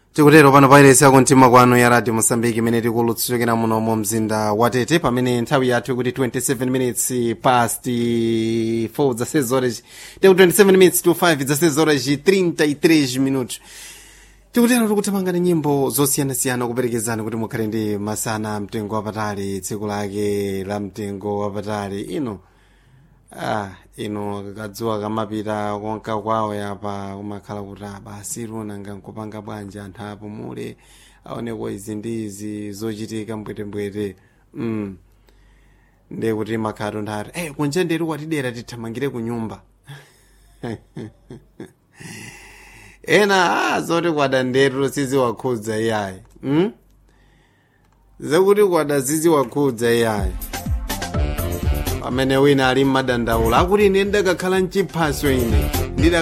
tikutero pano pairesi yakumtima kwanu ya radio mosambiki imene tikulutsukira muno mu mzinda wa tete pamene nthawi yathu ikuti 27 minutes past 4 zasezhoras teku 27 minutes to 5 zasezhoras 33 minutos tikutero tikuthamangani nyimbo zosiyanasiyana kuperekezani kuti mukhale ndi masana mtengo wapatali tsiku lake la mtengo wapatali ino ah ino kadzuwa kamapita konka kwawo yapa kumakhala kuti basi luna nkupanga bwanji anthu apumule aoneko izi ndi izi zochitika mbwetembwete mm. ndiye kuti makhala tonthati hey, kunja nderi watidera tithamangire ku nyumba ena ah, zoti kwada nderu siziwakhudza iyayi mm? zakuti kwada siziwakhudza iyayi pamene wina ali mmadandaula akuti ine ndakakhala mchiphaso ine